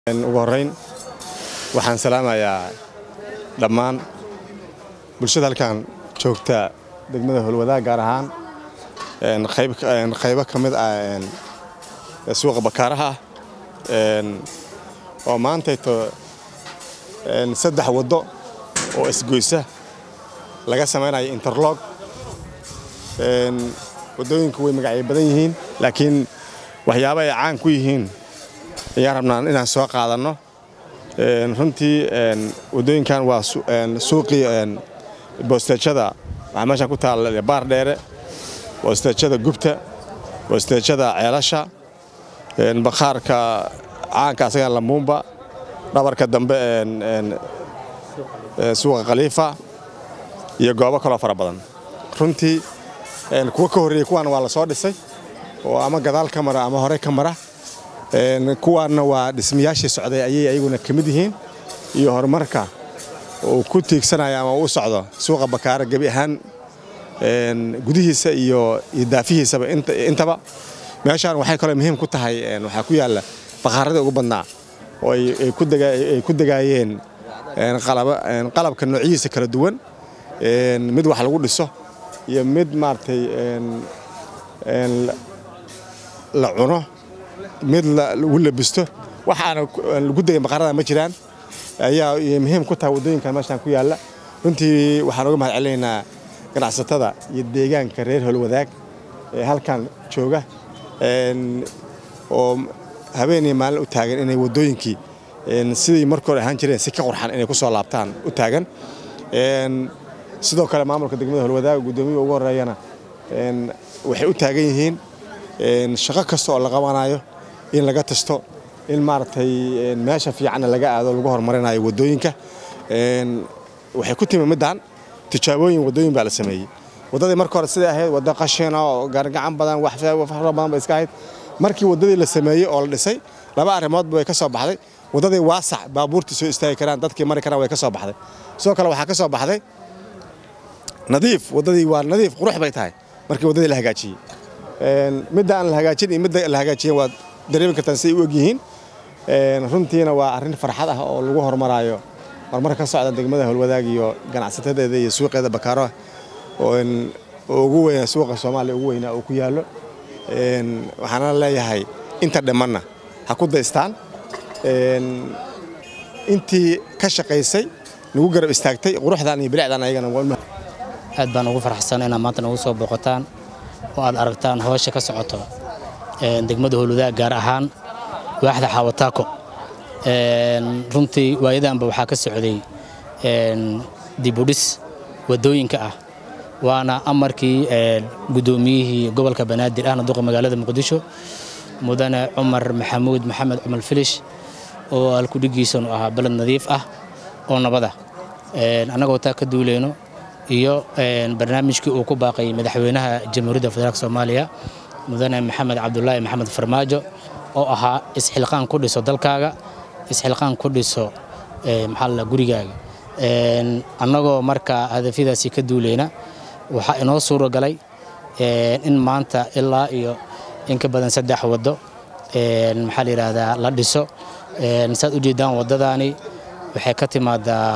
ugu horrayn waxaan salaamayaa dhammaan bulshada halkan joogta degmada howlwadaag gaar ahaan qaybo ka mid ah suuqa bakaaraha oo maantayto saddex waddo oo isgoysa laga samaynayo interlog waddooyinku way magacyo badan yihiin laakiin waxyaaba ay caan ku yihiin ayaan rabnaa inaan soo qaadanno runtii waddooyinkan waa suuqii boosteejada waxaa meeshaan ku taalla baar dheere boosteejada gubta boosteejada ceelasha bakhaarka caanka asagan lamuumba dhabarka dambe suuqa khaliifa iyo goobo kaloo fara badan runtii kuwa ka horreeyey kuwaan waa la soo dhisay oo ama gadaal ka mara ama hore ka mara kuwaanna waa dhismayaashii socday ayay ayaguna ka mid yihiin iyo horumarka uu ku tiigsanaya ama u socdo suuqa bakaara gebi ahaan gudihiisa iyo daafihiisaba intaba meeshaan waxay kaloo muhiim ku tahay waxaa ku yaalla bakaaradii ugu badnaa oo ay ku degaayeen qalabka noocyihiisa kala duwan mid wax lagu dhiso iyo mid maaragtay la cuno mid lagu labisto waxaana lagu degay baqarada ma jiraan ayaa muhiim ku tahay waddooyinkan meeshaan ku yaalla runtii waxaan uga mahad celinaynaa ganacsatada iyo deegaanka reer howlwadaag ee halkan jooga oo habeenii maalin u taagan inay waddooyinkii sidii markii hore ahaan jireen si ka qurxan inay ku soo laabtaan u taagan sidoo kale maamulka degmada howlwadaag guddoomiyaha ugu horreeyana waxay u taagan yihiin shaqo kasta oo la qabanayo in laga tasto in maaragtay meesha fiicanna laga aado lagu horumarinayo waddooyinka waxay ku timi middan tijaabooyin waddooyin baa la sameeyey waddadii marka hore siday ahayd waddo qashina oo gaargacan badan wax fara badan ba iska ahayd markii waddadii la sameeyey oo la dhisay laba arrimoodba way ka soo baxday waddadii waasac baabuurtii soo istaagi karaan dadkii mari karaan way ka soo baxday sidoo kale waxaa ka soo baxday nadiif waddadii waa nadiif qurux bay tahay markii waddadii la hagaajiyey midda aan la hagaajin iyo midda la hagaajiyen waad dareemi kartaan siday u ogyihiin runtiina waa arrin farxad ah oo lagu horumaraayo horumar ka socda degmada howlwadaag iyo ganacsatadeeda iyo suuqeeda bakaaro oo ugu weyn suuqa soomaaliya ugu weynaa uu ku yaallo waxaana leeyahay inta dhimanna ha ku daystaan intii ka shaqaysay nagu garab istaagtay quruxdan iyo bilicdan ayagana aad baan ugu farxsan inaad maanta nagu soo booqataan oo aad aragtaan howsha ka socoto degmada howlwadaag gaar ahaan waaxda xaawataako runtii waayadanba waxaa ka socday dibudhis waddooyinka ah waana amarkii guddoomiyihii gobolka banaadir ahna duqa magaalada muqdisho mudane cumar maxamuud maxamed cumar filish oo alkudhigiisanu ahaa beled nadiif ah oo nabada annagoo taa ka duuleyno iyo barnaamijkii uu ku baaqay madaxweynaha jamhuuriyadda federaalk soomaaliya mudane maxamed cabdulaahi maxamed farmaajo oo ahaa isxilqaan ku dhiso dalkaaga isxilqaan ku dhiso maxaa gurigaaga annagoo marka hadafyadaasi ka duuleyna waxaa inoo suuro galay in maanta ilaa iyo in ka badan saddex waddo maxaa la yidhaahdaa la dhiso saad ujeeddaan waddadaani waxay ka timaadaa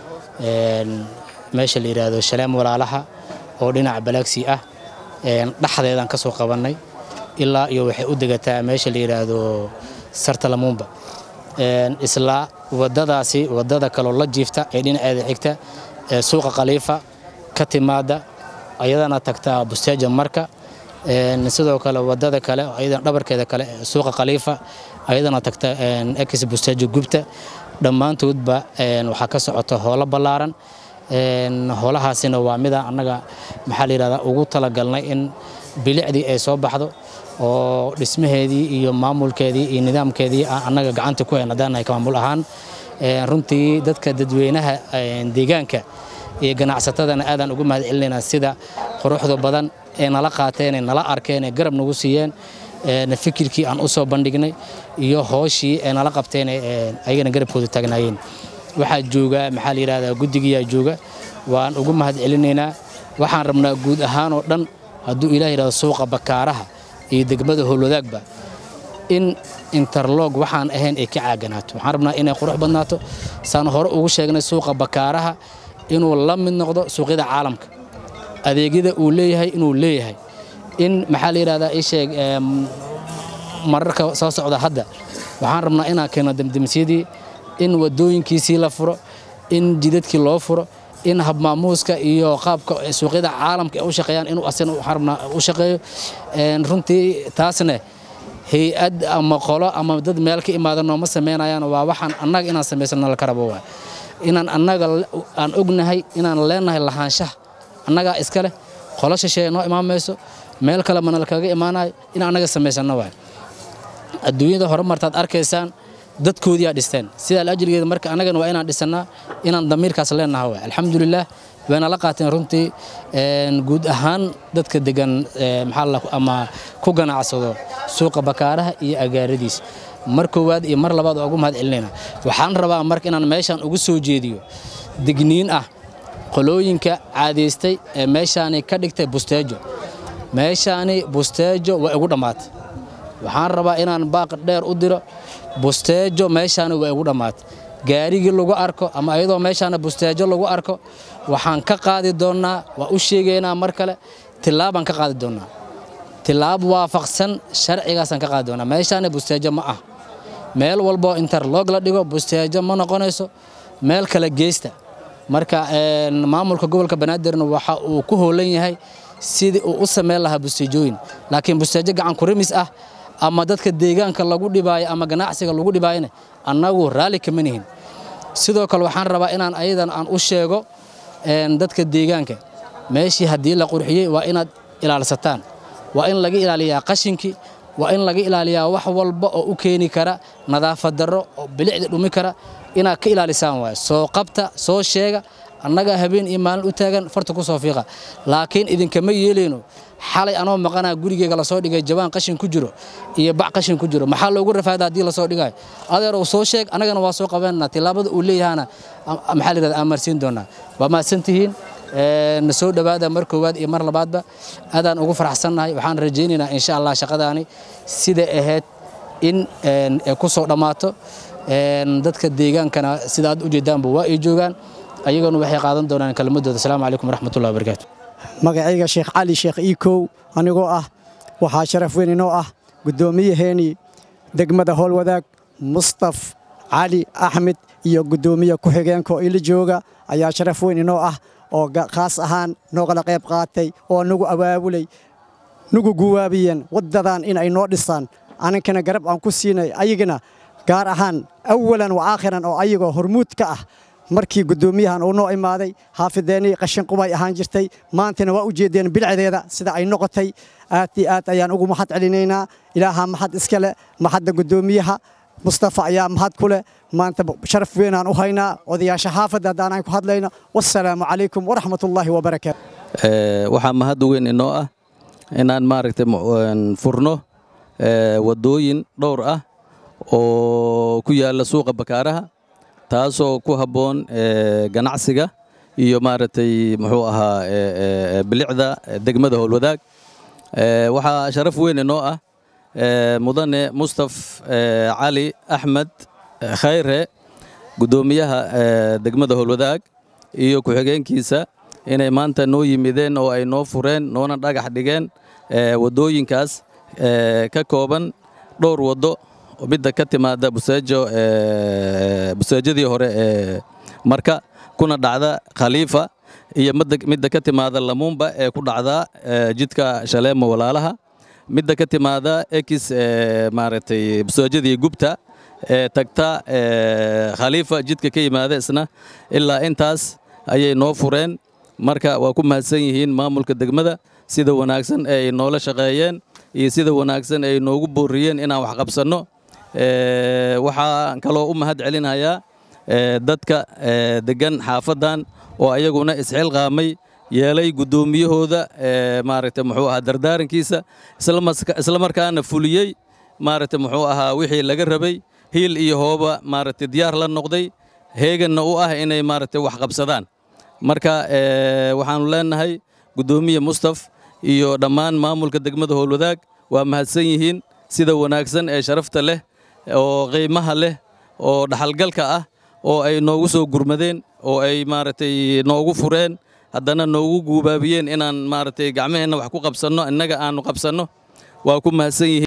meesha la yidhaahdo shaleem walaalaha oo dhinaca balaagsii ah dhexdeedaan ka soo qabannay ilaa iyo waxay u degataa meesha la yidhaahdo sarta lamuumba isla waddadaasi waddada kaloo la jiifta ee dhinaceeda xigta ee suuqa khaliifa ka timaada ayadana tagtaa bustaaja marka sidoo kale waddada kale ayadan dhabarkeeda kale suuqa khaliifa ayadana tagta ex bustaaja gubta dhammaantoodba waxaa ka socota howlo ballaaran howlahaasina waa mida annaga maxaa la yidhahdaa ugu talagalnay in bilicdii ay soo baxdo oo dhismaheedii iyo maamulkeedii iyo nidaamkeedii annaga gacanta ku hayn haddaan nahay maamul ahaan runtii dadka dadweynaha deegaanka iyo ganacsatadana aadaan ugu mahad celinaynaa sida quruxda badan ee nala qaateen ee nala arkeen ee garab nagu siiyeen fikirkii aan u soo bandhignay iyo hooshii ee nala qabteen ayagana garabkooda taagnaayeen waxaa jooga maxaa la yidhahdaa guddigiyaa jooga waan ugu mahad celinaynaa waxaan rabnaa guud ahaan oo dhan hadduu ilaah yidhahdo suuqa bakaaraha iyo degmada howlwadaagba in interlog waxaan ahayn ay ka caaganaato waxaan rabnaa inay qurux badnaato saan hore ugu sheegnay suuqa bakaaraha inuu la mid noqdo suuqyada caalamka adeegyada uu leeyahay inuu leeyahay in maxaa la yidhahdaa ii sheeg mararka soo socda hadda waxaan rabnaa inaan keeno demdemsyadii in wadooyinkiisii la furo in jidadkii loo furo in habmaamuuska iyo qaabka suuqyada caalamka ay u shaqeeyaan inuu asina waxaan rabnaa u shaqeeyo runtii taasne hay-ad ama qolo ama dad meel ka imaada nooma samaynayaan waa waxaan annaga inaan samaysano laka rabo waa inaan annaga aan ognahay inaan leenahay lahaanshaha annagaa iska leh qolo shisheeye noo imaamayso meel kale mana lakaga imaanayo in annaga samaysano waay adduunyada horumartaad arkaysaan dadkoodiyaa dhisteen sidaa laajrigeeda marka annagana waa inaan dhisannaa inaan damiirkaas leenaha waay alxamdulilah wayna la qaateen runtii guud ahaan dadka degan maxaa ama ku ganacsado suuqa bakaaraha iyo agaaradiisa mar koowaad iyo mar labaad waa ugu mahad celinayna waxaan rabaa marka inaan meeshaan ugu soo jeediyo digniin ah qolooyinka caadaystay ee meeshaani ka dhigtay busteejo meeshaani busteejo waa igu dhammaatay waxaan rabaa inaan baaq dheer u diro busteejo meeshaani waa igu dhammaatay gaarigii lagu arko ama ayadoo meeshaana busteejo lagu arko waxaan ka qaadi doonnaa waa u sheegaynaa mar kale tillaabaan ka qaadi doonnaa tillaab waafaqsan sharcigaasaan ka qaadi doonnaa meeshaani busteejo ma ah meel walboo interlog la dhigo busteejo ma noqonayso meel kale geysta marka maamulka gobolka banaadirna waxa uu ku hoolan yahay sidii uu u samayn lahaa busteejooyin laakiin busteejo gacan kurimis ah ama dadka deegaanka lagu dhibaayo ama ganacsiga lagu dhibaayona annagu raalli kama nihin sidoo kale waxaan rabaa inaan ayadan aan u sheego dadka deegaanka meeshii haddii la qurxiyey waa inaad ilaalsataan waa in laga ilaaliyaa qashinkii waa in laga ilaaliyaa wax walba oo u keeni kara nadaafad darro oo bilicda dhumi kara inaad ka ilaalisaan waay soo qabta soo sheega annagaa habeen iyo maalin u taagan farta ku soo fiiqa laakiin idinkama yeelayno xalay anoo maqanaa gurigeyga lasoo dhigay jawaan qashin ku jiro iyo bac qashin ku jiro maxaa loogu rafaada haddii lasoo dhigayo adeerow soo sheeg annagana waa soo qabanana tillaabada uu leeyahana maxaa la yidhahda aan marsiin doonaa waa mahadsantihiin na soo dhowaada mar koowaad iyo mar labaadba aadaan ugu faraxsannahay waxaan rajaynaynaa insha allah shaqadaani siday ahayd in ay ku soo dhammaato dadka deegaankana sida aad ujeedaanba waa ay joogaan ayaguna waxay qaadan doonaan kelmadooda asalaamu calaykum waraxmatullahi wabarakaatu magacayga sheekh cali sheekh iikow anigoo ah waxaa sharaf weyn inoo ah guddoomiyaheennii degmada howlwadaag mustaf cali axmed iyo guddoomiye ku-xigeenka oo ila jooga ayaa sharaf weyn inoo ah oo khaas ahaan noogala qayb qaatay oo nagu abaabulay nagu guwaabiyeen waddadan inay noo dhisaan aninkana garab aan ku siinay ayagana gaar ahaan awalan wa aakhiran oo ayagoo hormuud ka ah markii guddoomiyahan uu noo imaaday xaafideennii qashinqubay ahaan jirtay maantana waa u jeedeen bilcdeeda sida ay noqotay aad iyo aad ayaan ugu mahad celinaynaa ilaaha mahad iska leh mahadda guddoomiyaha mustafa ayaa mahad ku leh maanta sharaf weynaan u haynaa odayaasha xaafadda haddaanaan ku hadlayno wassalaamu calaykum waraxmatullaahi wabarakaatu waxaa mahad weyn inoo ah inaan maaragtay furno waddooyin dhowr ah oo ku yaalla suuqa bakaaraha taasoo ku habboon ganacsiga iyo maaragtay muxuu ahaa bilicda degmada howlwadaag waxaa sharaf weyn inoo ah mudane mustaf cali axmed khayre guddoomiyaha degmada howlwadaag iyo ku-xigeenkiisa inay maanta noo yimideen oo ay noo fureen noona dhagax dhigeen waddooyinkaas ka kooban dhowr waddo midda ka timaada buseejo buseejadii hore ee marka kuna dhacda khaliifa iyo midda ka timaada lamuumba ee ku dhacda jidka shaleemo walaalaha midda ka timaada ekis maaragtay buseejadii gubta ee tagta khaliifa jidka ka yimaada isna ilaa intaas ayay noo fureen marka waa ku mahadsan yihiin maamulka degmada sida wanaagsan ee ay noola shaqeeyeen iyo sida wanaagsan ay noogu booriyeen inaan wax qabsanno waxaan kaloo u mahad celinayaa dadka degan xaafaddan oo ayaguna isxilqaamay yeelay guddoomiyahooda maaragtay muxuu ahaa dardaarankiisa isla markaana fuliyey maaragtay muxuu ahaa wixii laga rabay hiil iyo hooba maaragtay diyaar la noqday heeganna u ah inay maaragtay wax qabsadaan marka waxaannu leennahay guddoomiye mustaf iyo dhammaan maamulka degmada howlwadaag waa mahadsan yihiin sida wanaagsan ee sharafta leh oo qiimaha leh oo dhaxalgalka ah oo ay noogu soo gurmadeen oo ay maaragtay noogu fureen haddana noogu guubaabiyeen inaan maaragtay gacmaheenna wax ku qabsanno innaga aannu qabsanno waa ku mahadsan yihiin